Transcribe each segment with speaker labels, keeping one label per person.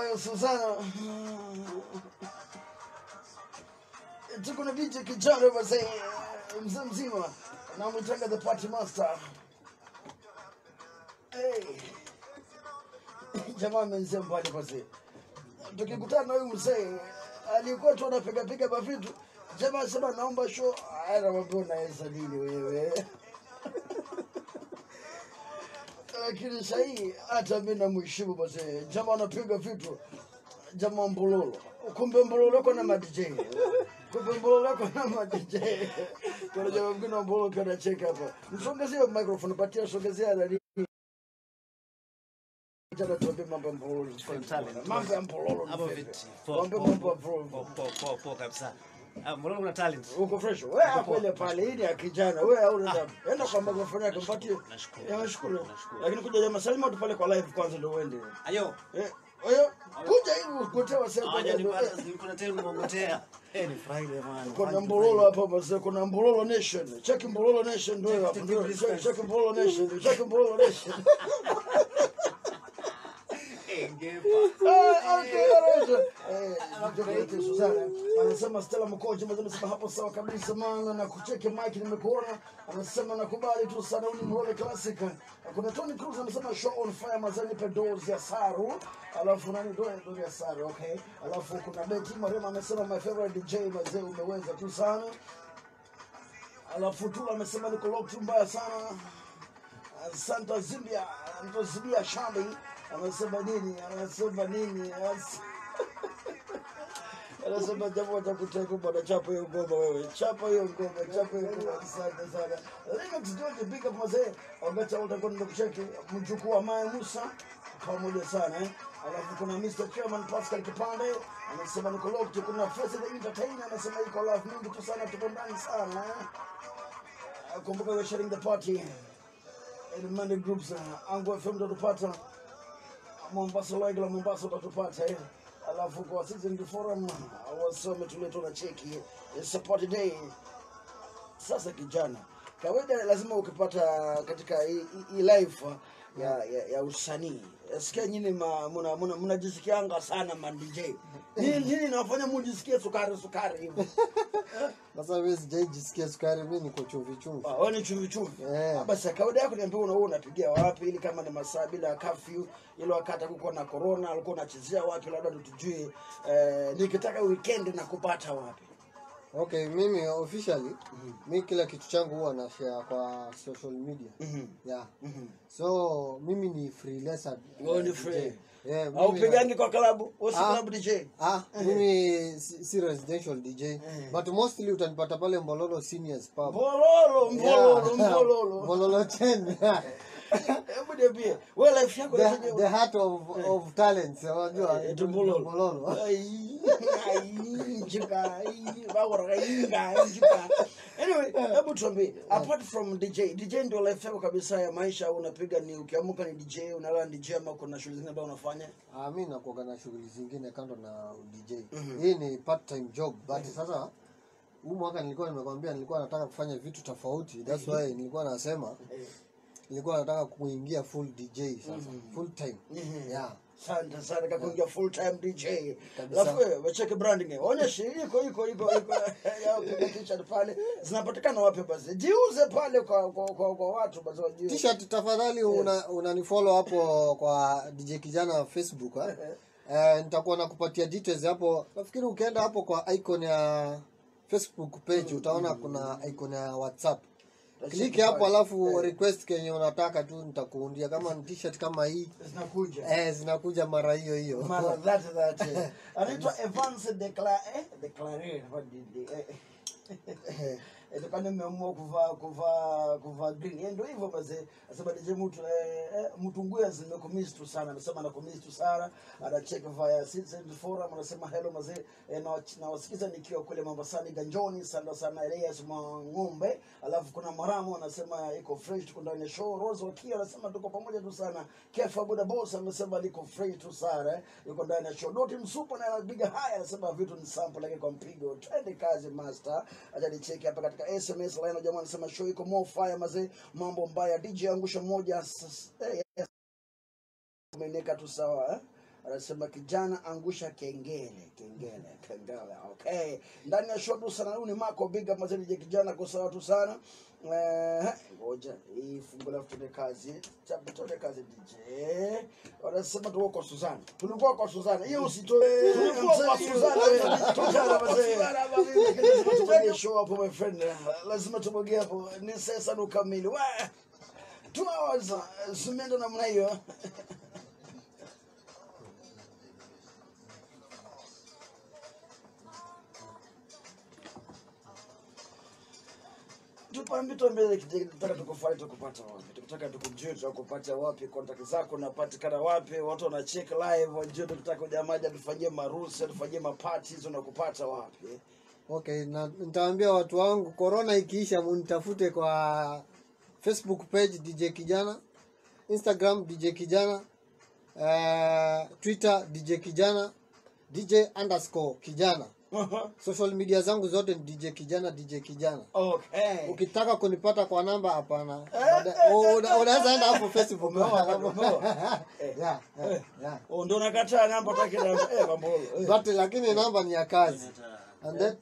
Speaker 1: Oyo Susana. Tuko na binti kijana mzee mzee mzima namwitanga the party master. Hey. Jamaa amenizia mbali mzee. Tukikutana na huyu mzee alikuwa tu anapiga piga mavitu. Jamaa sema naomba show. Aya, namwambia unaweza nini wewe? lakini sahii hata mi namheshimu basi jamaa anapiga vitu jamaa mbololo kumbe mbololo ako na madj kumbe mbololo ako na madj kuna jamaa mwingine wa mbololo pia anacheka hapa msongezie microphone patia songezea nani Jana tuambie mambo ya mbololo
Speaker 2: talent.
Speaker 1: mambo ya mbololo ni
Speaker 2: Hapo
Speaker 1: vipi?
Speaker 2: viti. Po-
Speaker 1: Tuambie
Speaker 2: po-
Speaker 1: mambo ya
Speaker 2: po-
Speaker 1: mbololo
Speaker 2: po- po- po- po kabisa. Ah, Mbona una talent?
Speaker 1: uko fresh wewe hapo ile pale hii ni ya kijana wewe hauna damu enda kwa microphone yake mpatie
Speaker 2: Nashukuru.
Speaker 1: ya nashukuru
Speaker 2: Nashukuru.
Speaker 1: lakini kuja jamaa salima tu pale kwa live kwanza ndio uende
Speaker 2: Ayo.
Speaker 1: Eh, oyo kuja hivi kutewa
Speaker 2: Hawaja nipata,
Speaker 1: sasa
Speaker 2: nilikuwa tena nimeongotea. Eh, ni Friday man.
Speaker 1: kuna
Speaker 2: Fun
Speaker 1: mbololo
Speaker 2: Friday.
Speaker 1: hapa basi kuna mbololo nation check mbololo nation ndio hapo ndio check check mbololo nation check mbololo nation
Speaker 2: Eh, ngepa.
Speaker 1: Ah, okay alright eh ndio kwa Susana anasema Stella Mkoje mzee amesema hapo sawa kabisa maana na kucheke mic nimekuona anasema nakubali tu sana huyu ni mbololo classic kuna Tony Cruz anasema show on fire mazani pe doors ya Saru alafu nani doors doors ya Saru okay alafu kuna Betty Marema amesema my favorite DJ mazee umeweza tu sana alafu tu amesema niko locked mbaya sana Santa Zimbia Zimbia Shambi anasema nini anasema nini As- anasema jambo cha kuteka bwana chapa hiyo ngoma wewe chapa hiyo ngoma chapa hiyo ngoma asante sana Linux George big up mzee wakati utakuwa ndio kucheki mjukuu wa Maya Musa pamoja sana eh alafu kuna Mr. Chairman Pascal Kipande anasema niko locked kuna Face the Entertainer anasema iko love mingi tu sana tuko ndani sana eh kumbuka we're sharing the party in many groups uh, Ango FM utatupata Mombasa like la Mombasa utatupata eh. Alafu kwa Citizen Forum uh, wasome tuletwa na cheki it's a party day. Sasa kijana, kawaida lazima ukipata katika hii hii- hii life uh, ya, ya, ya usanii sikia nyini ma- muna- muna- mnajisikianga sana man DJ nini nini nafanya mujisikie sukari sukari hivi
Speaker 3: Sasa wewe sijaijisikia sukari, mimi niko chumvi chumvi.
Speaker 1: Ah, wewe ni chumvi chumvi.
Speaker 3: Eh.
Speaker 1: Ah, Basi kawaida yako niambia una wewe unapigia wapi ili kama ni masaa bila curfew ile wakati kuko na corona alikuwa unachezea wapi labda ndo tujue eh, nikitaka weekend na kupata wapi.
Speaker 3: Okay, mimi officially mi kila kitu changu huwa na share kwa social media.
Speaker 1: Mhm.
Speaker 3: Yeah.
Speaker 1: Mhm.
Speaker 3: So mimi ni freelancer.
Speaker 1: Wewe ni
Speaker 3: DJ.
Speaker 1: free.
Speaker 3: Yeah,
Speaker 1: Au
Speaker 3: mimi-
Speaker 1: pigangi kwa klabu, wewe si
Speaker 3: Ah.
Speaker 1: club DJ.
Speaker 3: Ah, mimi si, si residential DJ
Speaker 1: Eh.
Speaker 3: but mostly utanipata pale Mbololo Seniors Pub.
Speaker 1: Mbololo, mbololo,
Speaker 3: Yeah.
Speaker 1: mbololo.
Speaker 3: Mbololo 10.
Speaker 1: Hebu niambie, wewe life yako
Speaker 3: the,
Speaker 1: unafanya
Speaker 3: the heart of, of talents unajua
Speaker 1: Eh, tu Mbololo.
Speaker 3: Mbololo.
Speaker 1: Ai, ai, njuka, ai, bawara, inga, njuka. Anyway, hebu tuambie, apart from DJ, DJ ndio life yako kabisa ya maisha au unapiga ni ukiamuka ni DJ, unalala ni DJ ama kuna shughuli zingine ambazo unafanya?
Speaker 3: Ah, mi nakuaga na shughuli zingine kando na DJ. Hii ni part time job but sasa huu mwaka nilikuwa nimekwambia nilikuwa nataka kufanya vitu tofauti. That's why nilikuwa nasema nilikuwa nataka kuingia full DJ sasa. Full time. Yeah.
Speaker 1: Asante sana kwa kuingia full time DJ.
Speaker 3: Kabisa.
Speaker 1: Alafu wewe wacheke branding. Onyesha iko iko iko iko ya piga t-shirt pale. Zinapatikana wapi basi? Jiuze pale kwa kwa, kwa, kwa watu basi wajue.
Speaker 3: T-shirt tafadhali una, unanifollow hapo kwa DJ Kijana Facebook eh? Eh, nitakuwa nakupatia details hapo. Nafikiri ukienda hapo kwa icon ya Facebook page utaona kuna icon ya WhatsApp. Kliki hapo alafu request kenye unataka tu nitakuundia kama ni t-shirt kama hii
Speaker 1: Zinakuja.
Speaker 3: eh, zinakuja mara hiyo hiyo.
Speaker 1: mara that that eh. anaitwa Evans Decla eh Declare what did they eh eh eh kama nimeamua kuvaa kuvaa kuvaa green Eh, ndio hivyo basi asema DJ mtu eh, eh mtu nguya zimekomiss tu sana anasema anakomiss tu sana ana check via Citizen Forum anasema hello mazee eh, na na wasikiza nikiwa kule Mombasani Ganjoni sana sana Elias Ng'ombe alafu kuna Maramo anasema iko fresh tuko ndani ya show Rose Wakia anasema tuko pamoja tu sana Kefa Buda Boss amesema liko fresh tu sana eh, yuko ndani ya show Doti Msupa na biga haya anasema vitu ni sample lakini kwa mpigo twende kazi master acha nicheki hapa katika SMS line jamaa anasema show iko more fire mazee mambo mbaya DJ angusha moja s- s- eh, yes. umeneka tu sawa eh? anasema kijana angusha kengele kengele kengele okay ndani ya shodu sana huyu ni mako big up mazeni je kijana kosa watu sana Eh, ngoja hii fungu la tuende kazi chapu tuende kazi DJ wanasema tuko kwa Suzana tulikuwa kwa Suzana hiyo usitoe tulikuwa kwa Suzana tujana mazee lazima tupige show hapo my friend lazima tupige hapo ni sasa ndo kamili wa two hours uh, zimeenda namna hiyo tupambi tuambie tukitaka tukufuate tukupata wapi tukitaka tukujue tutakupata wapi kontakti zako unapatikana wapi watu wanachek live wajue tukitaka ujamaji atufanyie marusi atufanyie maparties unakupata wapi
Speaker 3: okay na nitaambia watu wangu corona ikiisha munitafute kwa facebook page dj kijana instagram dj kijana uh, twitter dj kijana dj underscore kijana social media zangu zote ni dj kijana dj kijana
Speaker 1: okay
Speaker 3: ukitaka kunipata kwa namba hapana Baada- una- unaweza enda hapo facebook
Speaker 1: Umeoa, umeoa.
Speaker 3: yeah, yeah, yeah.
Speaker 1: Oh, ndo nakataa namba utaki namba eh Bambolo eh.
Speaker 3: but lakini namba ni ya kazi and then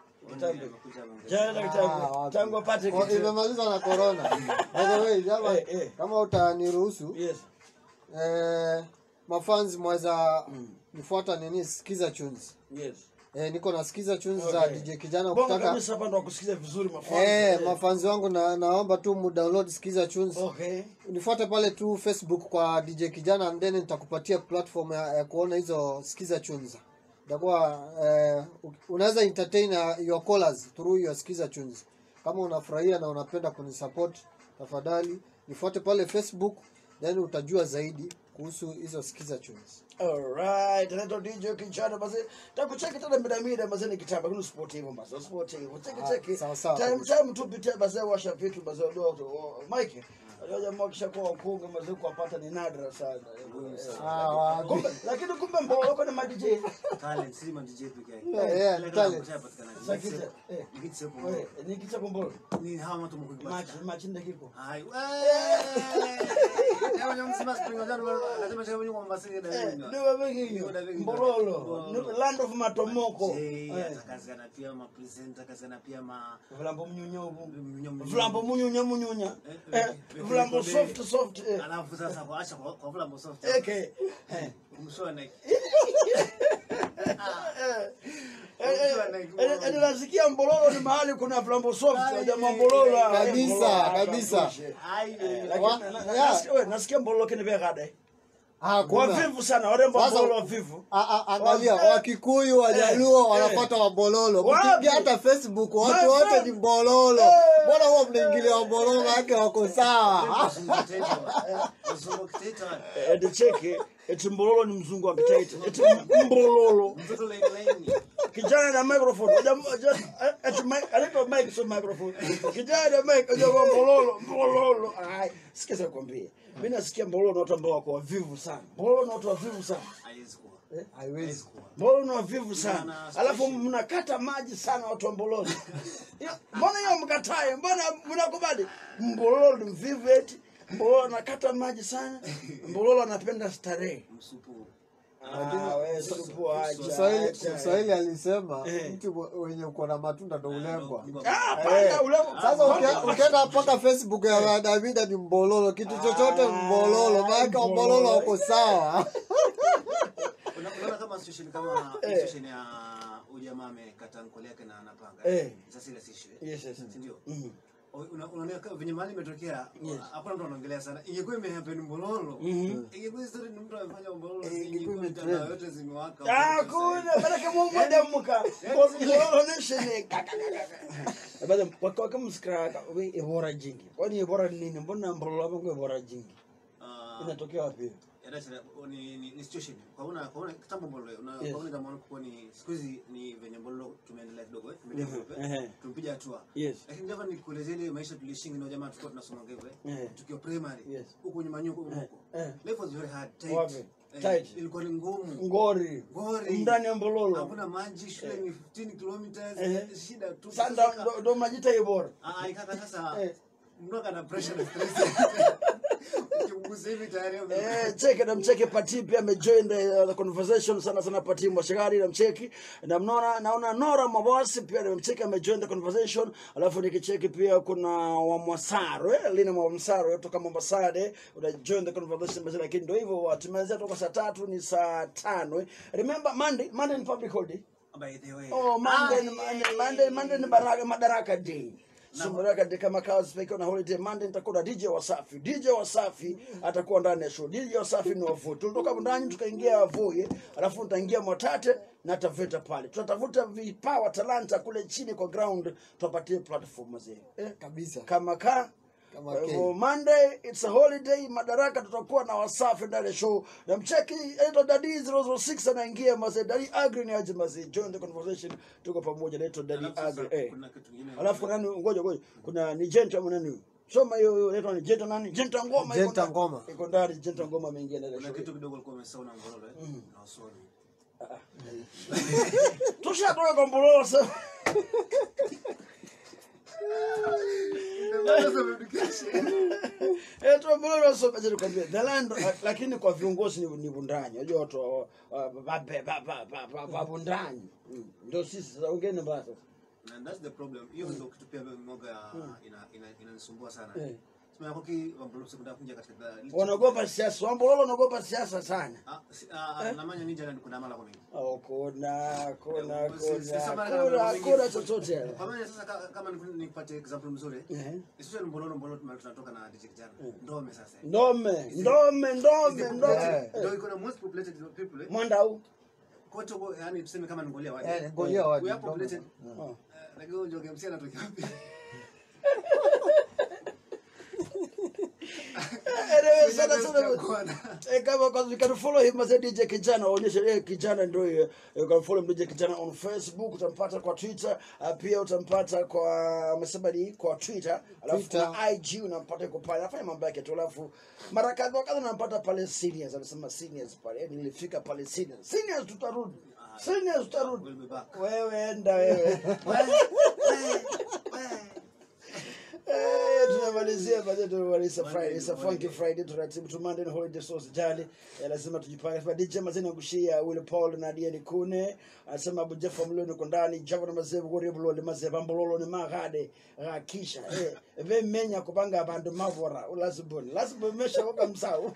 Speaker 1: Jana
Speaker 3: Ah,
Speaker 1: tangu
Speaker 3: wapi.
Speaker 1: tangu apate
Speaker 3: Oh,
Speaker 1: kitu
Speaker 3: imemalizwa na corona by the way jama
Speaker 1: Eh, eh.
Speaker 3: kama utaniruhusu
Speaker 1: yes
Speaker 3: eh, mafans mweza nifuata nini skiza tunes
Speaker 1: yes
Speaker 3: eh, niko na skiza tunes za
Speaker 1: Okay.
Speaker 3: dj kijana
Speaker 1: bongo
Speaker 3: ukitaka
Speaker 1: kabisa hapa ndo wakusikiza vizuri mafans
Speaker 3: eh, mafanzi wangu na, naomba tu mudownload skiza tunes
Speaker 1: okay
Speaker 3: nifuate pale tu facebook kwa dj kijana and then nitakupatia platform ya, ya kuona hizo skiza tunes itakuwa eh, unaweza entertain uh, your callers through your skiza tunes kama unafurahia na unapenda kunisupport tafadhali nifuate pale facebook then utajua zaidi kuhusu hizo skiza tunes
Speaker 1: Alright, anaitwa DJ Kinchana basi. Takucheki tena mida mida basi ni kitamba kuna sport hivyo basi. Sport hivyo. Cheki
Speaker 3: Ah,
Speaker 1: cheki.
Speaker 3: sawa, sawa
Speaker 1: Time
Speaker 3: kabisa.
Speaker 1: time tu pitia basi washa vitu basi ndio Mike. Unajua jamaa kisha kwa ukunga basi kuwapata ni nadra sana.
Speaker 3: Ah, wa-
Speaker 1: Kumbe lakini kumbe mbona wako na madj.
Speaker 2: Talent, si ma DJ peke yake.
Speaker 3: Yeah, yeah,
Speaker 2: Kila
Speaker 3: talent.
Speaker 2: kitu hapatikana.
Speaker 1: Sakita. Eh.
Speaker 2: Nikiti sepo.
Speaker 1: Wewe ni kicha kumbolo.
Speaker 2: Ni hawa watu mko
Speaker 1: Match match ndakiko.
Speaker 2: Hai. Leo nyama msima spring ojana lazima chama nyuma mbasini na
Speaker 1: Eh,
Speaker 2: mimi.
Speaker 1: ndio wengi. Mbololo. Ni land of matomoko.
Speaker 2: Eh,
Speaker 1: Eh.
Speaker 2: atakazana pia ma presenter, akazana pia ma
Speaker 1: Vilambo mnyunyovu.
Speaker 2: mnyonyo-
Speaker 1: Vilambo munyunya munyunya.
Speaker 2: Eh,
Speaker 1: Eh, vilambo soft soft. Eh.
Speaker 2: Alafu sasa kwa acha kwa kwa vula msoft.
Speaker 1: Eke. Eh.
Speaker 2: Kumshoa
Speaker 1: nasikia mbololo ni mahali kuna flambo soft jamaa mbololo ah, eh,
Speaker 3: Kabisa,
Speaker 1: mbololo,
Speaker 3: kabisa.
Speaker 1: atoshe.
Speaker 2: Ai.
Speaker 1: Lakini
Speaker 3: Wa-
Speaker 1: na- na-
Speaker 3: yeah.
Speaker 1: nasikia- we, nasikia mbololo kini vekade
Speaker 3: ah, kuna.
Speaker 1: wavivu sana warembo
Speaker 3: Sasa-
Speaker 1: mbololo wavivu
Speaker 3: A- a- angalia
Speaker 1: Wa-
Speaker 3: wakikuyu wajaluo
Speaker 1: eh,
Speaker 3: wanapata wabololo
Speaker 1: Wapi?
Speaker 3: mkiingia hata facebook watu
Speaker 1: My
Speaker 3: wote
Speaker 1: friend.
Speaker 3: ni mbololo
Speaker 1: Eh.
Speaker 3: mbona huwa mnaingilia wabololo wake wako sawa
Speaker 1: eti cheki eti mbololo ni mzungu wa kitaita eti mbololo kijana na microphone Waja- waja- eti mic- anaitwa mic sio microphone kijana na mic unajua mbololo mbololo ai sikiza kwambie mimi nasikia mbololo na watu ambao wako wavivu sana mbololo na watu wavivu sana
Speaker 3: haiwezi
Speaker 1: Mbona ni wavivu sana,
Speaker 2: Sana,
Speaker 1: alafu
Speaker 2: special.
Speaker 1: mnakata maji sana watu wa Mbololo. Hiyo- Mbona hiyo mkatae? Mbona mnakubali? Mbololo ni mvivu eti. Mbololo anakata maji sana. Mbololo anapenda starehe. Ah, wewe supu acha.
Speaker 3: Mswahili
Speaker 1: acha.
Speaker 3: Mswahili alisema
Speaker 1: Eh.
Speaker 3: mti wenye uko na matunda ndo ulengwa
Speaker 1: Ah, panda ule.
Speaker 3: sasa ukia- ukienda mpaka facebook ya davida ni mbololo kitu chochote mbololo maanake wabololo wako sawa
Speaker 2: unaona kama situation kama
Speaker 1: Eh.
Speaker 2: situation ya ujamaa amekata nkole yake na anapanga
Speaker 1: Eh.
Speaker 2: sasa ile si issue
Speaker 1: Yes, yes.
Speaker 2: si ndio
Speaker 1: Mhm.
Speaker 2: Una- unaona kama venye mali imetokea
Speaker 1: Yes.
Speaker 2: hakuna mtu anaongelea sana ingekuwa imehappen mbololo
Speaker 1: Mhm.
Speaker 2: ingekuwa story ni mtu amefanya mbololo
Speaker 3: Eh,
Speaker 2: si
Speaker 3: ingekuwa
Speaker 2: ingekuwa
Speaker 3: imetrend.
Speaker 2: mitandao yote zimewaka
Speaker 1: Ah, kuna baraka Mungu adamuka. Mbololo ni shine. Baada kwa kwa kama msikra we ebora jingi. Kwani ebora ni nini? Mbona mbololo hapo ebora jingi?
Speaker 2: Ah,
Speaker 1: Inatokea wapi? hiyo?
Speaker 2: ya dada, ni ni ni situation kwa una kwa una kitambo mbololo una
Speaker 1: Yes.
Speaker 2: kwa una jamaa kwa ni siku hizi ni venye mbololo tumeendelea kidogo eh tumedevelop
Speaker 1: Mhm, ehe.
Speaker 2: eh tumepiga hatua
Speaker 1: Yes.
Speaker 2: lakini ndivyo nikuelezea ile maisha tulishingi na jamaa tulikuwa tunasoma hivyo
Speaker 1: Eh.
Speaker 2: eh tukiwa primary
Speaker 1: Yes.
Speaker 2: huko nyuma nyuko huko
Speaker 1: eh.
Speaker 2: life was very hard tight
Speaker 1: Wapi?
Speaker 2: Eh,
Speaker 1: Tight.
Speaker 2: ilikuwa ni ngumu
Speaker 1: Ngori.
Speaker 2: Ngori.
Speaker 1: Ndani ya Mbololo.
Speaker 2: hakuna maji shule ni 15 kilometers
Speaker 1: Eh.
Speaker 2: shida tu
Speaker 1: Sasa
Speaker 2: Sasa-
Speaker 1: ndo- ndo majita ibora.
Speaker 2: Ah, ikaka sasa
Speaker 1: Eh.
Speaker 2: mtu ana pressure na stress Ukimgusa hivi tayari ame-
Speaker 1: Eh, cheke na mcheke Pati pia amejoin the, the conversation sana sana Pati Mwashagari na mcheki na mnaona naona Nora Mabasi pia nimemcheki amejoin the conversation alafu nikicheki pia kuna wa Mwasaro eh, Lina wa Mwasaro kutoka Mombasade una join the conversation basi lakini ndio hivyo tumeanzia toka saa tatu ni saa tano eh. remember Monday Monday ni public holiday
Speaker 2: By the way.
Speaker 1: Oh, Monday,
Speaker 2: Ah,
Speaker 1: ni-
Speaker 2: yeah,
Speaker 1: Monday, Monday ni baraka, Madaraka Day. So Madaraka Day kama kawa speaker na holiday Monday nitakuwa na DJ Wasafi. DJ Wasafi atakuwa ndani ya show. DJ Wasafi ni wavu. Tulitoka ndani tukaingia Wavuye, alafu nitaingia Mwatate na Taveta pale. Tutatafuta vipawa talanta kule chini kwa ground tupatie platform mzee. Eh?
Speaker 3: kabisa
Speaker 1: Kama ka
Speaker 3: Kama
Speaker 1: kwa
Speaker 3: K.
Speaker 1: hivyo Monday it's a holiday Madaraka tutakuwa na Wasafi ndani ya show. Na mcheki anaitwa Dadi 006 anaingia mazee. Dadi Agri ni aje mazee. Join the conversation. Tuko pamoja anaitwa Dadi
Speaker 2: Alafu sasa
Speaker 1: Agri. Eh.
Speaker 2: kuna kitu kingine.
Speaker 1: Alafu kuna nani ngoja ngoja. Kuna ni Jenta ama nani? huyo? Soma hiyo hiyo inaitwa ni Jenta nani? Jenta Ngoma. iko
Speaker 3: Jenta
Speaker 1: ndani.
Speaker 3: Ngoma.
Speaker 1: Iko ndani Jenta Ngoma ameingia ndani ya
Speaker 2: Kuna
Speaker 1: show.
Speaker 2: kitu kidogo alikuwa amesahau na ngororo eh. Na usoni.
Speaker 1: Tushatoka kwa Mbololo sasa. Eh, tu Mbololo sasa aje nikwambie. The land lakini kwa viongozi ni ni bundanyi. Unajua watu wa- wa- babe baba baba babundanyi. Mm. Ndio sisi sasa ongeni mbaya sasa.
Speaker 2: And that's the problem. Hiyo ndio kitu pia moga ina ina inanisumbua sana.
Speaker 1: Eh.
Speaker 2: Sema koki wambolo sekunda kuja katika the-
Speaker 1: Wanaogopa siasa. Wambololo wanaogopa siasa sana.
Speaker 2: Ah, si- ah, namanya ninja na kuna mala kwa mingi.
Speaker 1: Oh, kuna kuna
Speaker 2: Eh, si- si-
Speaker 1: kuna
Speaker 2: sasa
Speaker 1: kuna
Speaker 2: bana-
Speaker 1: kuna chochote.
Speaker 2: Kwa maana sasa ka- kama niku- nipate example mzuri.
Speaker 1: Eh.
Speaker 2: Especially mbololo mbololo mahali tunatoka na DJ kijana. Ndome sasa.
Speaker 1: Ndome, ndome, ndome,
Speaker 2: Is the
Speaker 1: ndome.
Speaker 2: populated- Ndio iko na most populated people. eh.
Speaker 1: Mwandau.
Speaker 2: Kote huko yani tuseme kama ni Ngolia waje.
Speaker 3: Eh, Ngolia waje,
Speaker 2: We are
Speaker 3: Ndome.
Speaker 2: populated.
Speaker 1: Oh.
Speaker 2: Eh, Lakini huyo Njoge MC anatokea wapi?
Speaker 1: Anyway, sana sana.
Speaker 2: Kuona.
Speaker 1: Eh, kama kwa you can follow him as a DJ Kijana, onyesha eh Kijana ndio hiyo. You can follow him DJ Kijana on Facebook, utampata kwa Twitter, uh, pia utampata kwa amesema ni kwa Twitter, alafu
Speaker 3: Twitter.
Speaker 1: kuna IG unampata yuko pale. Anafanya mambo yake tu alafu mara kadha wa kadha unampata pale seniors, amesema seniors pale. Yaani nilifika pale seniors. Seniors tutarudi. Seniors tutarudi.
Speaker 2: We'll be back.
Speaker 1: Wewe enda wewe. Eh, tunamalizia basi tumemaliza Friday. It's a funky Friday. Tunaratibu tu Monday ni holiday so usijali. Eh, lazima tujipange. Sasa DJ Mazeni angushia Will Paul na Diani Kune. Anasema Abu Jaffa Mlo niko ndani. Java na Mazevu Gori Bulo ni Mazevu Mbololo ni magade. Rakisha. Eh, ve menya kupanga abantu mavora. Ulaziboni. Laziboni mesha waka msau.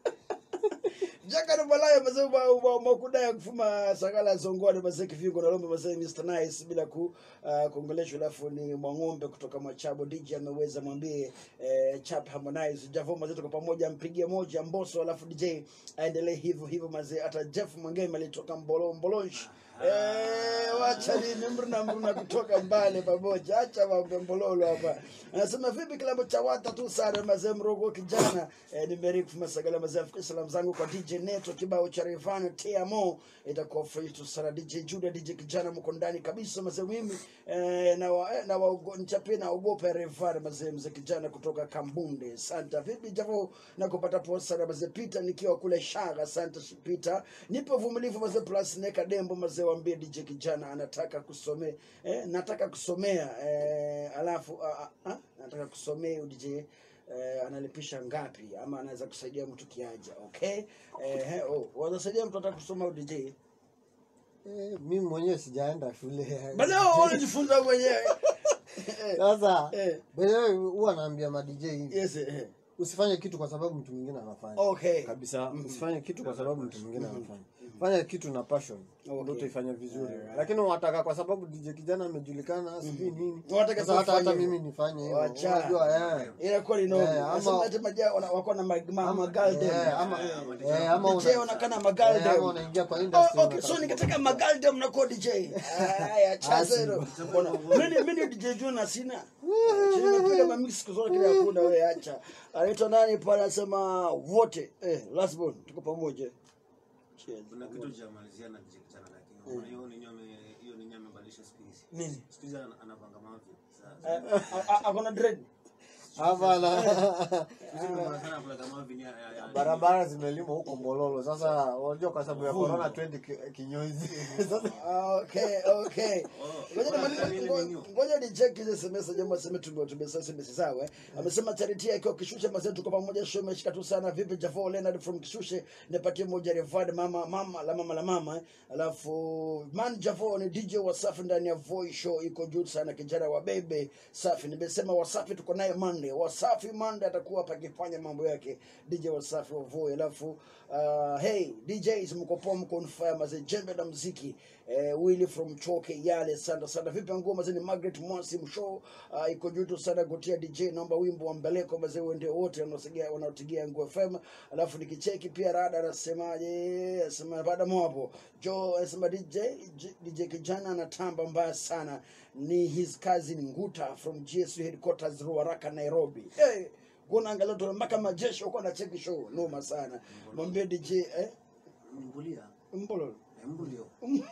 Speaker 1: Jaka balaya mazee ba ba makuda ya kufuma sagala zongoni mazee kivingo na lombe mazee Mr Nice bila ku uh, kuongeleshwa alafu ni mwang'ombe kutoka Mwachabo DJ ameweza mwambie eh, Chap Harmonize Javo mazee tuko pamoja mpigie moja Mbosso alafu DJ aendelee hivyo hivyo mazee hata Jeff Mwangema alitoka Mbolo Mbolonshi Eh, wacha nini mruna mruna kutoka mbali pamoja, acha mambo mbololo hapa. Anasema vipi kilabu cha wata tu sana mazee mrogo kijana. Eh, nimeriki masagala mazee Afrika salamu zangu kwa DJ Neto kibao cha Revana TMO itakuwa free tu sana DJ Juda DJ kijana mko ndani kabisa mazee mimi eh, na wa, eh, na wa nichapie na ogopa Revana mazee mzee kijana kutoka Kambunde. Santa vipi javo na kupata poa sana mazee Peter nikiwa kule Shaga. Santa Peter. Nipe uvumilivu mazee plus neka dembo mazee waambie DJ kijana anataka kusomea eh, nataka kusomea eh, alafu uh, uh, nataka kusomea huyu DJ eh, analipisha ngapi ama anaweza kusaidia mtu kiaja okay eh, oh, wanasaidia mtu ataka kusoma huyu DJ
Speaker 3: Eh, mimi mwenyewe sijaenda shule
Speaker 1: bado wanajifunza mwenyewe
Speaker 3: sasa
Speaker 1: Eh.
Speaker 3: wenyewe huwa naambia madj hivi
Speaker 1: yes eh.
Speaker 3: usifanye kitu kwa sababu mtu mwingine anafanya
Speaker 1: okay
Speaker 3: kabisa usifanye kitu kwa sababu mtu mwingine anafanya fanya kitu na passion
Speaker 1: Okay.
Speaker 3: ndio utaifanya vizuri
Speaker 1: Alright.
Speaker 3: lakini wataka kwa sababu DJ kijana amejulikana sijui nini
Speaker 1: Wataka
Speaker 3: sasa hata hata
Speaker 1: kufanya
Speaker 3: mimi
Speaker 1: hivyo.
Speaker 3: nifanye hivyo
Speaker 1: Wacha.
Speaker 3: unajua eh
Speaker 1: inakuwa ni nomo
Speaker 3: Eh, ama-
Speaker 1: nasema hata maja wana- wako na mag- ma- magaldem
Speaker 3: eh, ama
Speaker 2: Eh,
Speaker 3: eh, ama
Speaker 1: DJ
Speaker 3: una-
Speaker 1: wanakana
Speaker 3: eh,
Speaker 1: magaldem
Speaker 3: ama unaingia kwa industry
Speaker 1: Oh, okay,
Speaker 3: unataka
Speaker 1: so nikataka magaldem na kwa DJ. Haya, chazero. Mbona mimi mimi DJ Juna sina. Nimepiga mamix siku zote kile hakuna wewe acha. Anaitwa nani pale anasema wote eh last born tuko pamoja. Cheers.
Speaker 2: Kuna kitu cha malizia na DJ kijana lakini unaona hiyo ni nyome hiyo ni nyome badilisha siku hizi.
Speaker 1: Nini?
Speaker 2: Siku hizi ana- anapanga mavi.
Speaker 1: Eh,
Speaker 2: Sasa
Speaker 1: a- a- Akona dread.
Speaker 3: hapana
Speaker 2: Sisi tunaona sana kula kama vini ya- ya- ya-
Speaker 3: barabara zimelimwa huko Mololo. Sasa unajua kwa sababu ya corona twendi ki- kinyozi. Sasa
Speaker 1: Okay, okay.
Speaker 2: Oh,
Speaker 1: Ngoja
Speaker 2: bora
Speaker 1: nimalize-
Speaker 2: nini
Speaker 1: ngo-
Speaker 2: nini?
Speaker 1: ngoja ni check hizi SMS jamaa sema tume tumesa SMS sawa. eh. Amesema charity akiwa kishushe mazetu tuko pamoja show imeshika tu sana vipi Javo Leonard from kishushe nipatie moja revad mama mama la mama la mama eh. Alafu man Javo ni DJ Wasafi ndani ya Voi show iko juu sana kijana wa bebe safi. Nimesema Wasafi tuko naye Monday. Wasafi Monday atakuwa hapa akifanya mambo yake DJ Wasafi wa Voi. Alafu uh, hey DJs mko poa mko on fire mazee jembe la muziki eh, Willy from Choke yale sana sana. Vipi ngoma zini Margaret Mwasi mshow uh, iko juu tu sana gotia DJ naomba wimbo wa mbeleko mazee wende wote wanaosigia wanaotigia Ngo FM. Alafu nikicheki pia rada anasemaje? Anasema baada mwapo. Jo anasema DJ J- DJ kijana anatamba mbaya sana. Ni his cousin Nguta from GSU headquarters Ruaraka Nairobi. Hey, kuna angalau tu mpaka majeshi wako na cheki show noma sana. Mwambie DJ eh
Speaker 2: Mbulia.
Speaker 1: Mbololo.
Speaker 2: Eh, Mbulio.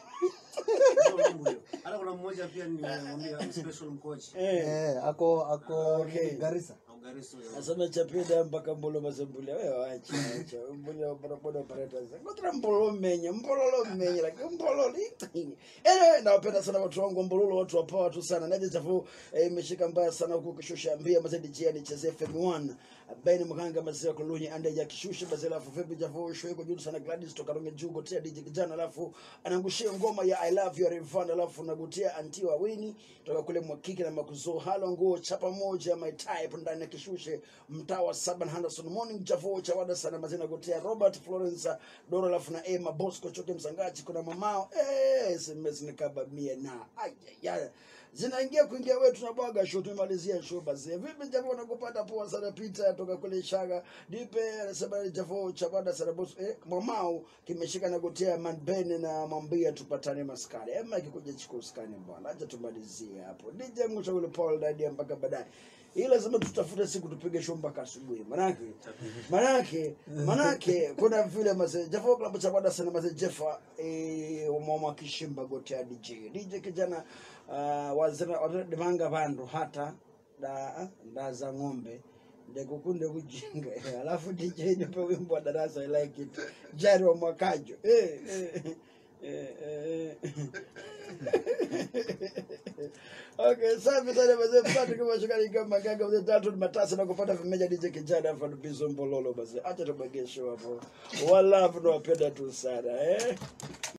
Speaker 2: Mbulio. Hata kuna mmoja pia nimemwambia special mkochi.
Speaker 1: Eh.
Speaker 3: eh, ako ako
Speaker 1: Okay.
Speaker 3: Garissa.
Speaker 2: Au Gariso ya-
Speaker 1: asema chapida mpaka mbolo mazembulia wewe wacha wacha mbulia bodaboda operators ngotra mbolo menye mbololo menye like mbololo anyway nawapenda sana watu wangu mbololo watu wapoa watu sana naje chafu eh, imeshika mbaya sana huku kishusha mbia mazedi jia ni cheze FM1 Beni Mganga mazee kulunyi ande ya kishusha bazela alafu vipi jafu show iko juu sana Gladys toka Ronge Jugo tia DJ kijana alafu anangushia ngoma ya I love you Rivana alafu nagutia anti wa Winnie toka kule Mwakiki na Makuzo halo nguo chapa moja my type ndani ya kishushe mtaa wa Saban Henderson morning jafu cha wada sana mazina gotia Robert Florence Doro alafu na Emma Bosco choke msangachi kuna mamao eh SMS nikaba mie na ay ya zinaingia kuingia wewe tunabwaga show tumemalizia show basi vipi japo nakupata poa sana Peter toka kule Shaga Dipe anasema japo chabada sana boss eh mamao kimeshika na gotea man Ben na mwambia tupatane maskani ema kikuja chukua skani bwana acha tumalizie hapo DJ Musa ule Paul Dadi mpaka baadaye ila lazima tutafute siku tupige show mpaka asubuhi manake manake manake kuna vile mazee Jaffa Club cha bada sana mazee Jeffa eh mama kishimba gotea DJ DJ kijana uh, wazira wadimanga vandu hata da ndaza ng'ombe ndekukunde kujinga alafu DJ nipe wimbo wa darasa I like it jari wa mwakajo eh, eh, eh, eh. Okay, safi sana mazee mpate kama shukari kama gaga mzee tatu ni matasa na kupata vimeja DJ kijana hapa bizo mbololo basi acha tubage show hapo wala tunawapenda tu sana eh